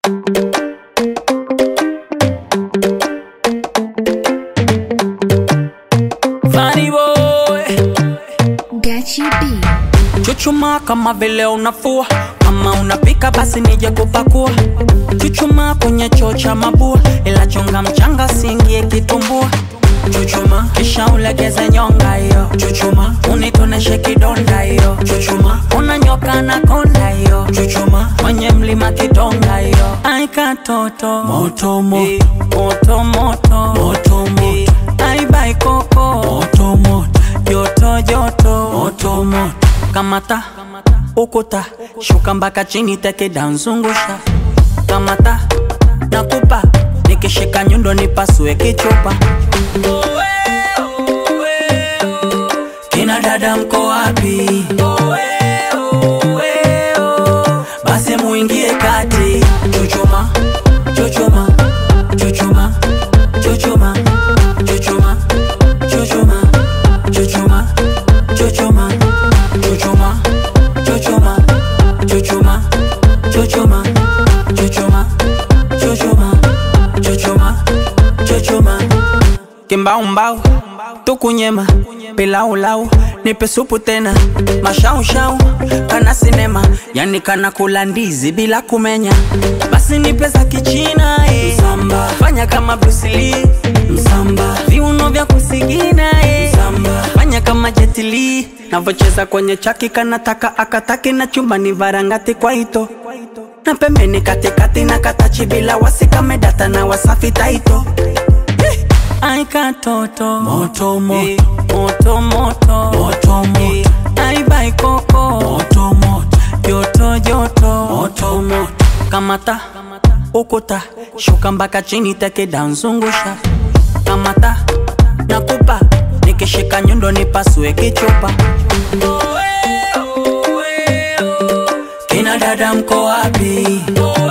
Funny boy Gachi B. Chuchuma kama vile unafua kama unapika basi nije kupakua Chuchuma kwenye choo cha mabua ila chunga mchanga singie kitumbua Chuchuma kisha ulegeze nyonga hiyo Chuchuma unitoneshe kidonda hiyo Chuchuma unanyoka na konda hiyo Chuchuma kwenye mlima kidonga hiyo Aika toto moto moto moto moto moto moto Aibai koko moto moto joto joto moto moto kamata ukuta shuka mpaka chini teke danzungusha kamata nakupa nikishika nyundo nipasue kichupa kina dada mko wapi basi muingie kati chuchuma chuchuma chuchuma chuchuma chuchuma chuchuma chuchuma chuchuma chuchuma chuchuma chuchuma chuchuma chuchuma chuchuma chuchuma chuchuma kimbaumbau tukunyema pilaulau nipe supu tena mashaushau kana sinema yani kana kula ndizi bila kumenya basi nipe za kichina eh. msamba fanya kama Bruce Lee msamba viuno vya kusigina eh. msamba fanya kama Jet Li navocheza kwenye chaki kanataka akataki na chumbani varangati kwa ito na pembeni katikati na katachi bila wasikamedata na wasafi taito Aika toto moto moto moto moto moto moto Aibai koko moto moto joto joto moto moto Kamata ukuta shuka mpaka chini teke danzungusha Kamata nakupa nikishika nyundo nipasue kichupa Kina dada mko wapi?